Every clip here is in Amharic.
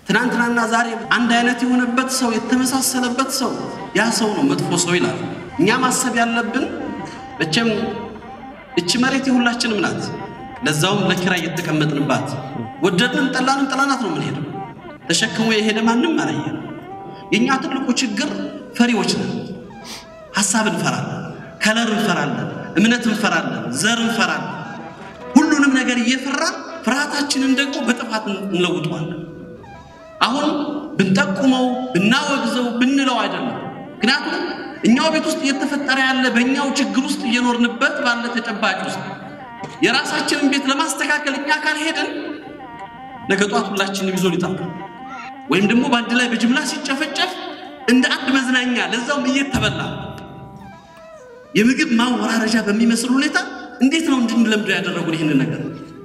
ትናንትናና ዛሬ አንድ አይነት የሆነበት ሰው የተመሳሰለበት ሰው ያ ሰው ነው መጥፎ ሰው ይላል። እኛ ማሰብ ያለብን መቼም እቺ መሬት የሁላችንም ናት። ለዛውም ለኪራይ የተቀመጥንባት ወደድንም ጠላንም ጠላናት ነው የምንሄደው። ተሸክሞ የሄደ ማንም አላየን። የእኛ ትልቁ ችግር ፈሪዎች ነን። ሀሳብ እንፈራለን፣ ከለር እንፈራለን፣ እምነት እንፈራለን፣ ዘር እንፈራለን። ሁሉንም ነገር እየፈራን ፍርሃታችንን ደግሞ በጥፋት እንለውጠዋለን። አሁን ብንጠቁመው ብናወግዘው ብንለው አይደለም። ምክንያቱም እኛው ቤት ውስጥ እየተፈጠረ ያለ በእኛው ችግር ውስጥ እየኖርንበት ባለ ተጨባጭ ውስጥ የራሳችንን ቤት ለማስተካከል እኛ ካልሄድን ነገ ጧት ሁላችንም ይዞ ሊጠፋ ወይም ደግሞ በአንድ ላይ በጅምላ ሲጨፈጨፍ እንደ አንድ መዝናኛ ለዛውም እየተበላ የምግብ ማወራረጃ በሚመስል ሁኔታ እንዴት ነው እንድንለምደው ያደረጉን ይህንን ነገር?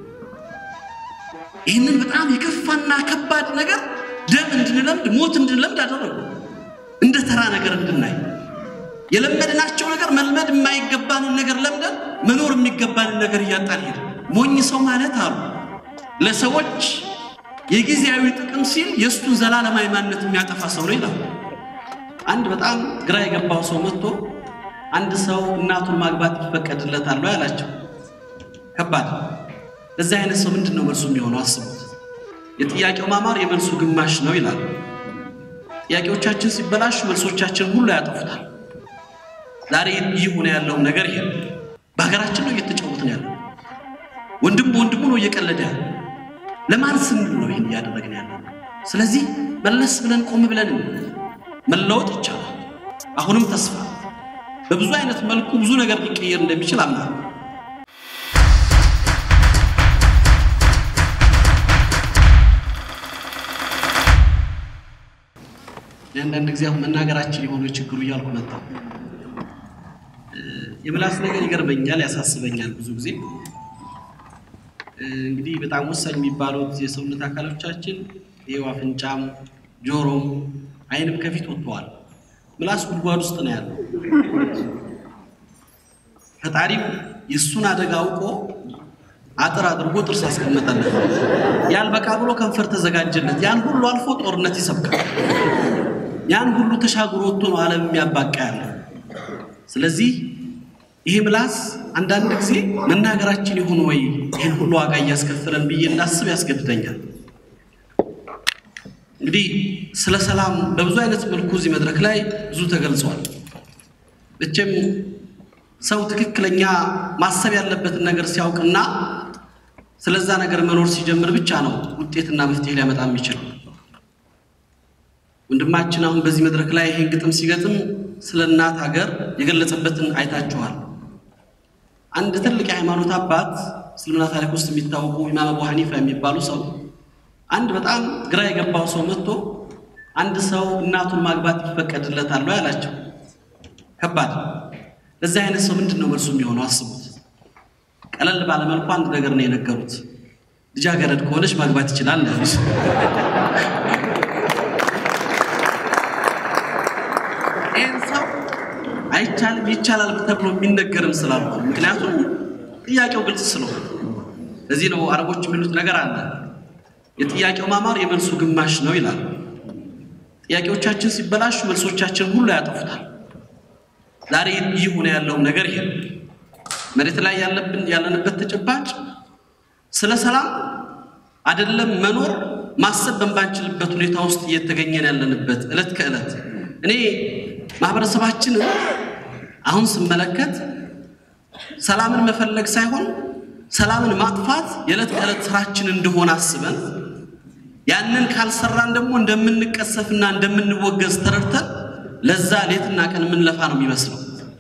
ይህንን በጣም የከፋና ከባድ ነገር ደም እንድንለምድ ሞት እንድንለምድ አደረጉ። እንደ ተራ ነገር እንድናይ የለመድናቸው ነገር መልመድ የማይገባንን ነገር ለምደን መኖር የሚገባንን ነገር እያጣን ሄደ። ሞኝ ሰው ማለት አሉ ለሰዎች የጊዜያዊ ጥቅም ሲል የእሱን ዘላለማዊ ማንነት የሚያጠፋ ሰው ነው ይላል። አንድ በጣም ግራ የገባው ሰው መጥቶ አንድ ሰው እናቱን ማግባት ይፈቀድለታል ወይ አላቸው። ከባድ ለዚህ አይነት ሰው ምንድን ነው መልሱ የሚሆነው? አስቡት። የጥያቄው ማማር የመልሱ ግማሽ ነው ይላል። ጥያቄዎቻችን ሲበላሹ መልሶቻችን ሁሉ ያጠፉታል። ዛሬ እየሆነ ያለው ነገር ይሄ በሀገራችን ነው እየተጫወትን ያለው። ወንድም በወንድሙ ነው እየቀለደ ያለ። ለማን ስንል ነው ይህን እያደረግን ያለው? ስለዚህ መለስ ብለን ቆም ብለን መለወጥ ይቻላል። አሁንም ተስፋ በብዙ አይነት መልኩ ብዙ ነገር ሊቀየር እንደሚችል አምናለሁ። አንዳንድ ጊዜ አሁን መናገራችን የሆነ ችግሩ እያልኩ መጣሁ። የምላስ ነገር ይገርመኛል፣ ያሳስበኛል። ብዙ ጊዜ እንግዲህ በጣም ወሳኝ የሚባሉት የሰውነት አካሎቻችን ይኸው አፍንጫም፣ ጆሮም፣ ዓይንም ከፊት ወጥተዋል። ምላስ ጉድጓድ ውስጥ ነው ያለው። ፈጣሪም የእሱን አደጋ አውቆ አጥር አድርጎ ጥርስ አስቀመጠለት። ያልበቃ ብሎ ከንፈር ተዘጋጀለት። ያን ሁሉ አልፎ ጦርነት ይሰብካል። ያን ሁሉ ተሻግሮ ወጥቶ ነው ዓለም የሚያባቃ ያለ። ስለዚህ ይሄ ምላስ አንዳንድ ጊዜ መናገራችን ይሁን ወይ ይህን ሁሉ ዋጋ እያስከፈለን ብዬ እንዳስብ ያስገድደኛል። እንግዲህ ስለ ሰላም በብዙ አይነት መልኩ እዚህ መድረክ ላይ ብዙ ተገልጿል። መቼም ሰው ትክክለኛ ማሰብ ያለበትን ነገር ሲያውቅና ስለዛ ነገር መኖር ሲጀምር ብቻ ነው ውጤትና መፍትሄ ሊያመጣ የሚችለው። ወንድማችን አሁን በዚህ መድረክ ላይ ይሄን ግጥም ሲገጥም ስለ እናት ሀገር የገለጸበትን አይታችኋል። አንድ ትልቅ የሃይማኖት አባት እስልምና ታሪክ ውስጥ የሚታወቁ ኢማም አቡ ሐኒፋ የሚባሉ ሰው አንድ በጣም ግራ የገባው ሰው መጥቶ አንድ ሰው እናቱን ማግባት ይፈቀድለታል ወይ አላቸው። ከባድ ለዚህ አይነት ሰው ምንድን ነው መልሱ የሚሆነው? አስቡት። ቀለል ባለመልኩ አንድ ነገር ነው የነገሩት። ልጃገረድ ከሆነች ማግባት ይችላል ያሉት። ይህን ሰው አይቻልም ይቻላል ተብሎ የሚነገርም ስላልሆነ ምክንያቱም ጥያቄው ግልጽ ስለሆነ ለዚህ ነው አረቦች የሚሉት ነገር አለ የጥያቄው ማማር የመልሱ ግማሽ ነው ይላል። ጥያቄዎቻችን ሲበላሹ መልሶቻችን ሁሉ ያጠፉታል። ዛሬ እየሆነ ያለው ነገር ይሄ መሬት ላይ ያለብን ያለንበት ተጨባጭ ስለ ሰላም አይደለም መኖር ማሰብ በማንችልበት ሁኔታ ውስጥ እየተገኘን ያለንበት ዕለት ከዕለት እኔ ማህበረሰባችንን አሁን ስመለከት ሰላምን መፈለግ ሳይሆን ሰላምን ማጥፋት የዕለት ከዕለት ስራችን እንደሆነ አስበን ያንን ካልሰራን ደግሞ እንደምንቀሰፍና እንደምንወገዝ ተረድተን ለዛ ሌትና ቀን የምንለፋ ነው የሚመስለው።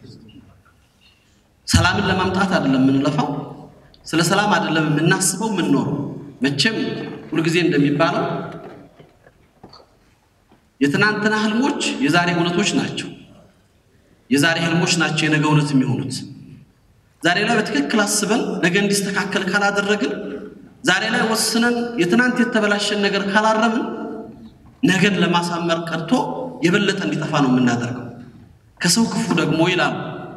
ሰላምን ለማምጣት አይደለም የምንለፋው፣ ስለ ሰላም አይደለም የምናስበው የምንኖረው። መቼም ሁልጊዜ እንደሚባለው የትናንትና ህልሞች የዛሬ እውነቶች ናቸው። የዛሬ ህልሞች ናቸው የነገ እውነት የሚሆኑት። ዛሬ ላይ በትክክል አስበን ነገ እንዲስተካከል ካላደረግን፣ ዛሬ ላይ ወስነን የትናንት የተበላሸን ነገር ካላረምን፣ ነገን ለማሳመር ቀርቶ የበለጠ እንዲጠፋ ነው የምናደርገው። ከሰው ክፉ ደግሞ ይላሉ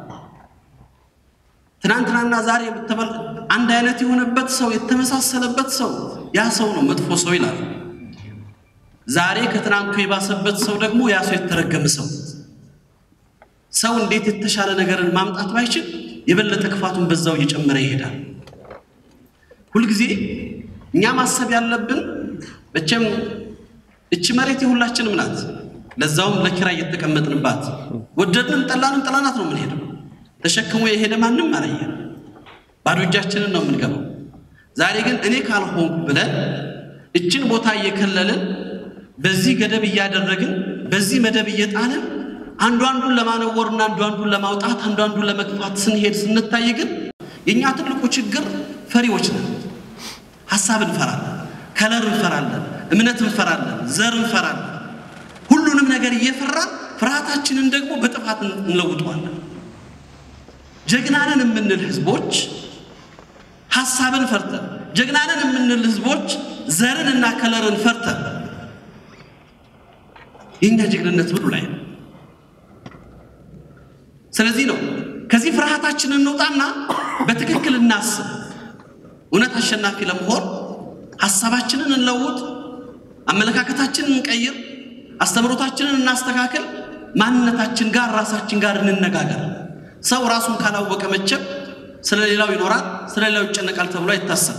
ትናንትናና ዛሬ አንድ አይነት የሆነበት ሰው የተመሳሰለበት ሰው ያ ሰው ነው መጥፎ ሰው ይላል። ዛሬ ከትናንቱ የባሰበት ሰው ደግሞ ያ ሰው የተረገመ ሰው። ሰው እንዴት የተሻለ ነገርን ማምጣት ባይችል የበለጠ ክፋቱን በዛው እየጨመረ ይሄዳል። ሁልጊዜ እኛ ማሰብ ያለብን መቼም እቺ መሬት የሁላችንም ናት። ለዛውም ለኪራይ እየተቀመጥንባት ወደድንም ጠላንም ጠላናት ነው የምንሄደው። ተሸክሞ የሄደ ማንም አላየ። ባዶ እጃችንን ነው የምንገባው። ዛሬ ግን እኔ ካልሆንኩ ብለን እችን ቦታ እየከለልን በዚህ ገደብ እያደረግን በዚህ መደብ እየጣልን አንዱ አንዱን ለማነወርና አንዱ አንዱን ለማውጣት አንዱ አንዱን ለመግፋት ስንሄድ ስንታይ ግን የእኛ ትልቁ ችግር ፈሪዎች ነን። ሀሳብ እንፈራለን፣ ከለር እንፈራለን፣ እምነት እንፈራለን፣ ዘር እንፈራለን። ሁሉንም ነገር እየፈራን ፍርሃታችንን ደግሞ በጥፋት እንለውጠዋለን። ጀግናንን የምንል ህዝቦች ሀሳብን ፈርተን፣ ጀግናንን የምንል ህዝቦች ዘርን እና ከለርን ፈርተን የእኛ ጀግንነት ምኑ ላይ ነው? ስለዚህ ነው ከዚህ ፍርሃታችንን እንውጣና በትክክል እናስብ። እውነት አሸናፊ ለመሆን ሀሳባችንን እንለውጥ፣ አመለካከታችንን እንቀይር፣ አስተምሮታችንን እናስተካክል፣ ማንነታችን ጋር ራሳችን ጋር እንነጋገር። ሰው ራሱን ካላወቀ መቼም ስለ ሌላው ይኖራል፣ ስለ ሌላው ይጨነቃል ተብሎ አይታሰብ።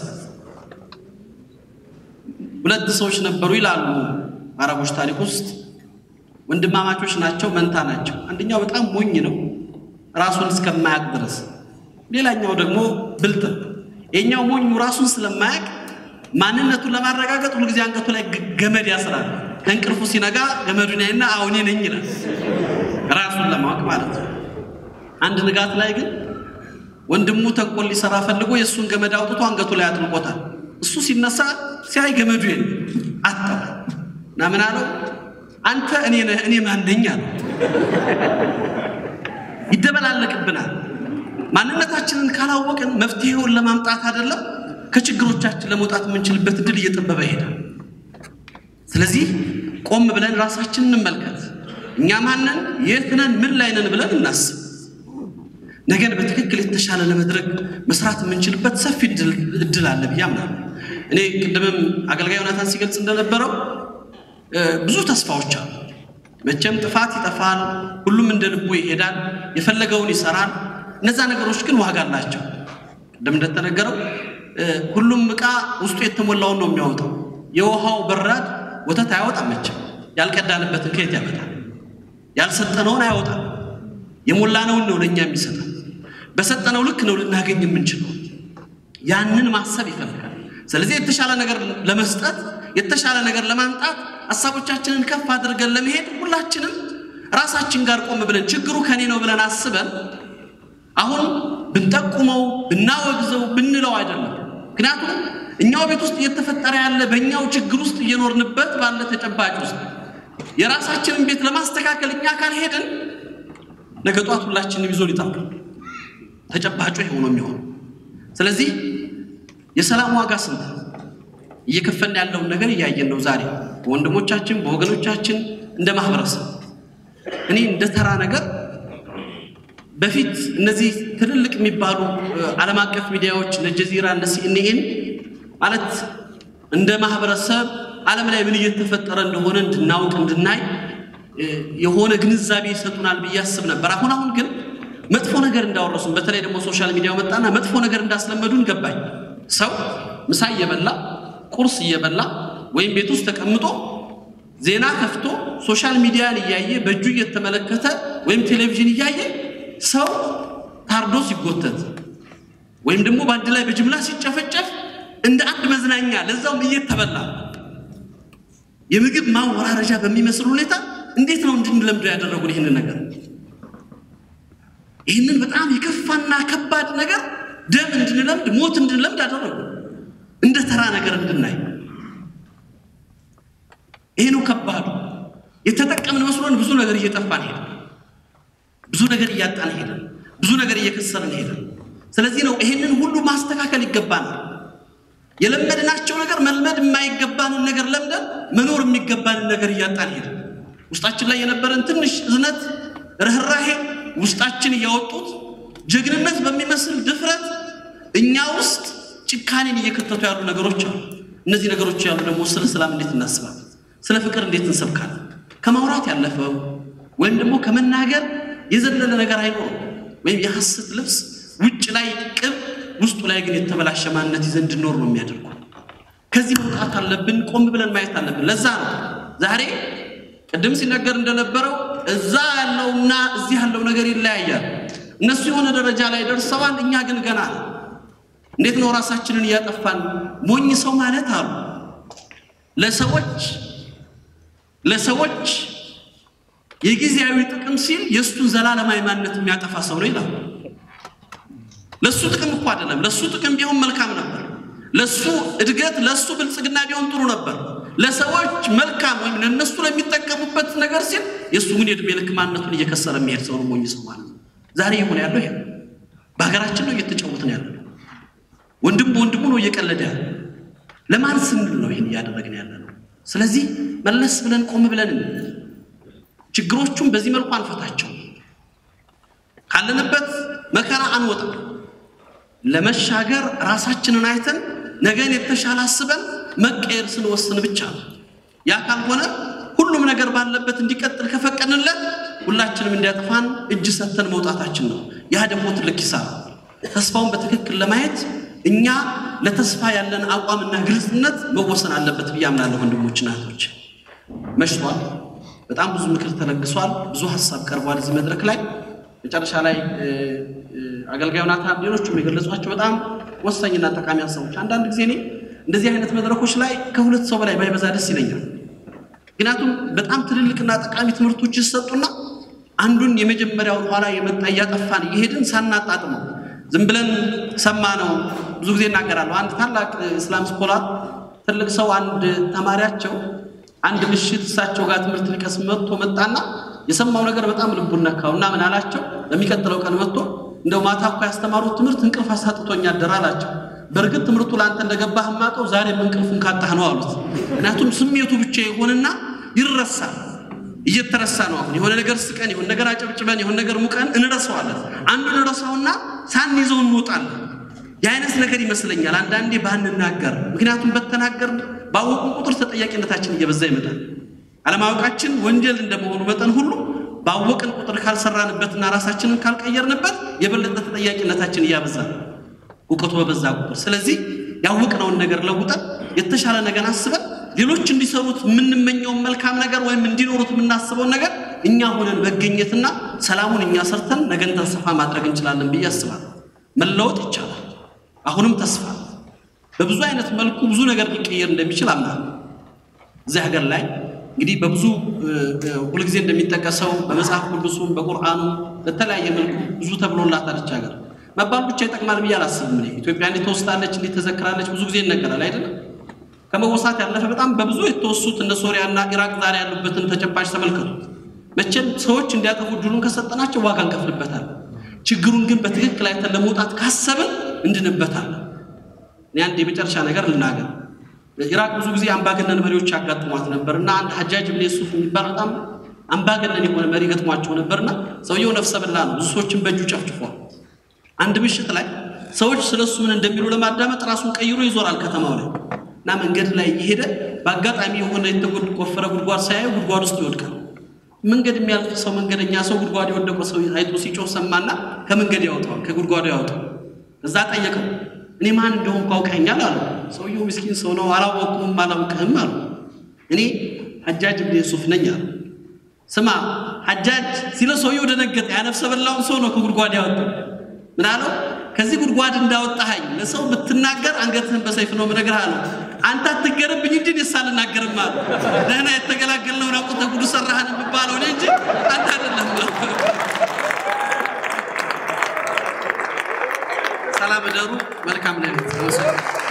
ሁለት ሰዎች ነበሩ ይላሉ አረቦች ታሪክ ውስጥ ወንድማማቾች ናቸው፣ መንታ ናቸው። አንደኛው በጣም ሞኝ ነው ራሱን እስከማያውቅ ድረስ፣ ሌላኛው ደግሞ ብልጥ ነው። የኛው ሞኙ ራሱን ስለማያውቅ ማንነቱን ለማረጋገጥ ሁልጊዜ አንገቱ ላይ ገመድ ያስራል። ከእንቅልፉ ሲነጋ ገመዱን ያይና አሁኔ ነኝ ይላል፣ ራሱን ለማወቅ ማለት ነው። አንድ ንጋት ላይ ግን ወንድሙ ተንኮል ሊሰራ ፈልጎ የእሱን ገመድ አውጥቶ አንገቱ ላይ አጥልቆታል። እሱ ሲነሳ ሲያይ ገመዱ የለም፣ አጣው እና ምን አለው አንተ እኔ ነህ እኔ ማን ነኝ አለው። ይደበላለቅብናል። ማንነታችንን ካላወቅን መፍትሄውን ለማምጣት አይደለም ከችግሮቻችን ለመውጣት የምንችልበት እድል እየጠበበ ይሄዳል። ስለዚህ ቆም ብለን ራሳችንን እንመልከት። እኛ ማንን፣ የት ነን፣ ምን ላይ ነን ብለን እናስብ። ነገን በትክክል የተሻለ ለመድረግ መስራት የምንችልበት ሰፊ እድል አለ ብዬ አምናለሁ። እኔ ቅድምም አገልጋይ ዮናታን ሲገልጽ እንደነበረው ብዙ ተስፋዎች አሉ። መቼም ጥፋት ይጠፋል፣ ሁሉም እንደ ልቡ ይሄዳል፣ የፈለገውን ይሰራል። እነዛ ነገሮች ግን ዋጋ አላቸው። ቅድም እንደተነገረው ሁሉም ዕቃ ውስጡ የተሞላውን ነው የሚያወጣው። የውሃው በራድ ወተት አያወጣም። መቼም ያልቀዳንበትን ከየት ያመጣል? ያልሰጠነውን አያወጣም። የሞላነውን ነው ለእኛ የሚሰጠን። በሰጠነው ልክ ነው ልናገኝ የምንችለው። ያንን ማሰብ ይፈልጋል። ስለዚህ የተሻለ ነገር ለመስጠት የተሻለ ነገር ለማምጣት ሀሳቦቻችንን ከፍ አድርገን ለመሄድ ሁላችንም ራሳችን ጋር ቆም ብለን ችግሩ ከኔ ነው ብለን አስበን አሁን ብንጠቁመው ብናወግዘው ብንለው አይደለም። ምክንያቱም እኛው ቤት ውስጥ እየተፈጠረ ያለ በእኛው ችግር ውስጥ እየኖርንበት ባለ ተጨባጭ ውስጥ የራሳችንን ቤት ለማስተካከል እኛ ካልሄድን ነገ ጧት ሁላችንም ይዞ ሊጠፋል። ተጨባጩ ይሄው ነው የሚሆነው። ስለዚህ የሰላም ዋጋ ስንት ነው? እየከፈልን ያለውን ነገር እያየን ነው። ዛሬ በወንድሞቻችን በወገኖቻችን እንደ ማህበረሰብ እኔ እንደ ተራ ነገር በፊት እነዚህ ትልልቅ የሚባሉ ዓለም አቀፍ ሚዲያዎች እነ ጀዚራ እነ ሲኤንኤን ማለት እንደ ማህበረሰብ ዓለም ላይ ምን እየተፈጠረ እንደሆነ እንድናውቅ እንድናይ የሆነ ግንዛቤ ይሰጡናል ብዬ አስብ ነበር። አሁን አሁን ግን መጥፎ ነገር እንዳወረሱን በተለይ ደግሞ ሶሻል ሚዲያው መጣና መጥፎ ነገር እንዳስለመዱን ገባኝ። ሰው ምሳ እየበላ ቁርስ እየበላ ወይም ቤት ውስጥ ተቀምጦ ዜና ከፍቶ ሶሻል ሚዲያን እያየ በእጁ እየተመለከተ ወይም ቴሌቪዥን እያየ ሰው ታርዶ ሲጎተት ወይም ደግሞ በአንድ ላይ በጅምላ ሲጨፈጨፍ እንደ አንድ መዝናኛ ለዛውም እየተበላ የምግብ ማወራረጃ በሚመስል ሁኔታ እንዴት ነው እንድንለምደው ያደረጉን ይህንን ነገር? ይህንን በጣም የከፋና ከባድ ነገር ደም እንድንለምድ ሞት እንድንለምድ አደረጉ። እንደ ተራ ነገር እንድናይ ይሄ ነው ከባዱ። የተጠቀምን መስሎን ብዙ ነገር እየጠፋን ሄደ፣ ብዙ ነገር እያጣን ሄደ፣ ብዙ ነገር እየከሰርን ሄደ። ስለዚህ ነው ይሄንን ሁሉ ማስተካከል ይገባናል። የለመድናቸው ነገር መልመድ የማይገባንን ነገር ለምደን መኖር የሚገባንን ነገር እያጣን ሄደ። ውስጣችን ላይ የነበረን ትንሽ እዝነት፣ ርኅራሄ ውስጣችን እያወጡት ጀግንነት በሚመስል ድፍረት እኛ ውስጥ ጭካኔን እየከተቱ ያሉ ነገሮች አሉ። እነዚህ ነገሮች ያሉ ደግሞ ስለ ሰላም እንዴት እናስባለን? ስለ ፍቅር እንዴት እንሰብካለን? ከማውራት ያለፈው ወይም ደግሞ ከመናገር የዘለለ ነገር አይኖርም። ወይም የሐሰት ልብስ ውጭ ላይ ቅብ፣ ውስጡ ላይ ግን የተበላሸ ማንነት ይዘን እንድኖር ነው የሚያደርጉ። ከዚህ መውጣት አለብን። ቆም ብለን ማየት አለብን። ለዛ ነው ዛሬ ቅድም ሲነገር እንደነበረው እዛ ያለውና እዚህ ያለው ነገር ይለያያል። እነሱ የሆነ ደረጃ ላይ ደርሰዋል፣ እኛ ግን ገና ነው። እንዴት ነው ራሳችንን እያጠፋን? ሞኝ ሰው ማለት አሉ ለሰዎች ለሰዎች የጊዜያዊ ጥቅም ሲል የእሱን ዘላለማዊ ማንነት የሚያጠፋ ሰው ነው ይላል። ለእሱ ጥቅም እኮ አይደለም። ለእሱ ጥቅም ቢሆን መልካም ነበር። ለእሱ እድገት፣ ለእሱ ብልጽግና ቢሆን ጥሩ ነበር። ለሰዎች መልካም ወይም ለእነሱ ለሚጠቀሙበት ነገር ሲል የእሱ ግን የዕድሜ ልክ ማንነቱን እየከሰረ የሚሄድ ሰው ነው ሞኝ ሰው ማለት ነው። ዛሬ የሆነ ያለው ይሄ በሀገራችን ነው እየተጫወትን ያለ ነው። ወንድም በወንድሙ ነው እየቀለደ ያለ። ለማን ስንል ነው ይህን እያደረግን ያለ ነው? ስለዚህ መለስ ብለን ቆም ብለን ችግሮቹን በዚህ መልኩ አንፈታቸው፣ ካለንበት መከራ አንወጣም። ለመሻገር ራሳችንን አይተን ነገን የተሻለ አስበን መቀየር ስንወስን ብቻ ነው። ያ ካልሆነ ሁሉም ነገር ባለበት እንዲቀጥል ከፈቀድንለት ሁላችንም እንዲያጠፋን እጅ ሰተን መውጣታችን ነው። ያ ደግሞ ትልቅ ኪሳራ። ተስፋውን በትክክል ለማየት እኛ ለተስፋ ያለን አቋምና ግልጽነት መወሰን አለበት ብዬ አምናለሁ። ወንድሞችና እህቶች መሽቷል። በጣም ብዙ ምክር ተለግሷል። ብዙ ሀሳብ ቀርቧል እዚህ መድረክ ላይ። መጨረሻ ላይ አገልጋዩ ናታን፣ ሌሎቹም የገለጿቸው በጣም ወሳኝና ጠቃሚ ሀሳቦች። አንዳንድ ጊዜ እኔ እንደዚህ አይነት መድረኮች ላይ ከሁለት ሰው በላይ ባይበዛ ደስ ይለኛል። ምክንያቱም በጣም ትልልቅና ጠቃሚ ትምህርቶች ይሰጡና አንዱን የመጀመሪያውን ኋላ የመጣ እያጠፋን እየሄድን ሳናጣጥመው ዝም ብለን ሰማ ነው። ብዙ ጊዜ እናገራለሁ። አንድ ታላቅ እስላም ስኮላር ትልቅ ሰው አንድ ተማሪያቸው አንድ ምሽት እሳቸው ጋር ትምህርት ሊቀስም መጥቶ መጣና የሰማው ነገር በጣም ልቡን ነካው እና ምን አላቸው? በሚቀጥለው ቀን መጥቶ እንደው ማታ እኮ ያስተማሩት ትምህርት እንቅልፍ አሳጥቶኝ አደረ አላቸው። በእርግጥ ትምህርቱ ለአንተ እንደገባህ ማቀው ዛሬም እንቅልፉን ካጣህ ነው አሉት። ምክንያቱም ስሜቱ ብቻ ይሆንና ይረሳል። እየተረሳ ነው። አሁን የሆነ ነገር ስቀን፣ የሆነ ነገር አጨብጭበን፣ የሆነ ነገር ሙቀን እንረሳዋለን። አንዱን እንረሳውና ሳንይዘው እንወጣለን። የአይነት ነገር ይመስለኛል አንዳንዴ ባንናገር። ምክንያቱም በተናገር ባወቁን ቁጥር ተጠያቂነታችን እየበዛ ይመጣል። አለማወቃችን ወንጀል እንደመሆኑ መጠን ሁሉ ባወቅን ቁጥር ካልሰራንበትና ራሳችንን ካልቀየርንበት የበለጠ ተጠያቂነታችን እያበዛል እውቀቱ በበዛ ቁጥር። ስለዚህ ያወቅነውን ነገር ለውጠን የተሻለ ነገር አስበን ሌሎች እንዲሰሩት የምንመኘውን መልካም ነገር ወይም እንዲኖሩት የምናስበውን ነገር እኛ ሆነን መገኘትና ሰላሙን እኛ ሰርተን ነገን ተስፋ ማድረግ እንችላለን ብዬ አስባለሁ። መለወጥ ይቻላል። አሁንም ተስፋ በብዙ አይነት መልኩ ብዙ ነገር ሊቀየር እንደሚችል አምናለሁ። እዚህ ሀገር ላይ እንግዲህ በብዙ ሁልጊዜ እንደሚጠቀሰው በመጽሐፍ ቅዱሱም በቁርአኑ በተለያየ መልኩ ብዙ ተብሎላታለች ሀገር መባሉ ብቻ ይጠቅማል ብዬ አላስብም። እኔ ኢትዮጵያ እንዴት ተወስዳለች፣ እንዴት ተዘክራለች ብዙ ጊዜ ይነገራል አይደለም። ከመወሳት ያለፈ በጣም በብዙ የተወሱት እነ ሶሪያና ኢራቅ ዛሬ ያሉበትን ተጨባጭ ተመልከቱት። መቼም ሰዎች እንዲያጠፉ ድሉን ከሰጠናቸው ዋጋ እንከፍልበታል። ችግሩን ግን በትክክል አይተን ለመውጣት ካሰብን እንድንበታለን። እኔ አንድ የመጨረሻ ነገር ልናገር። ኢራቅ ብዙ ጊዜ አምባገነን መሪዎች ያጋጥሟት ነበር እና አንድ ሐጃጅ ብን ዩሱፍ የሚባል በጣም አምባገነን የሆነ መሪ ገጥሟቸው ነበርና ሰውየው ነፍሰ በላ ነው። ብዙ ሰዎችን በእጁ ጨፍጭፏል። አንድ ምሽት ላይ ሰዎች ስለሱ ምን እንደሚሉ ለማዳመጥ ራሱን ቀይሮ ይዞራል ከተማው ላይ እና መንገድ ላይ እየሄደ በአጋጣሚ የሆነ የተቆፈረ ጉድጓድ ሳያዩ ጉድጓድ ውስጥ ይወድቃል። መንገድ የሚያልፍ ሰው መንገደኛ ሰው ጉድጓድ የወደቀ ሰው አይቶ ሲጮህ ሰማና ከመንገድ ያወጣዋል፣ ከጉድጓዱ ያወጣው። እዛ ጠየቀው፣ እኔ ማን እንደሆንኩ አውቀኸኛል አለው። ሰውየው ምስኪን ሰው ነው፣ አላወቅሁም፣ አላውቅህም አሉ። እኔ ሐጃጅ ብን ዩሱፍ ነኝ አሉ። ስማ ሐጃጅ ሲለ ሰውየው ደነገጠ። ያነፍሰ በላውን ሰው ነው ከጉድጓድ ያወጣው። ምን አለው? ከዚህ ጉድጓድ እንዳወጣኸኝ ለሰው ብትናገር አንገትህን በሰይፍ ነው የምነግርህ አለው። አንተ አትገረብኝ እንጂ እኔስ አልናገርም አሉ። ደህና የተገላገልነውን አውጥተህ ጉዱ ሰራህን የሚባለው እኔ እንጂ አንተ አይደለም። ሰላም እደሩ። መልካም ሌሊት።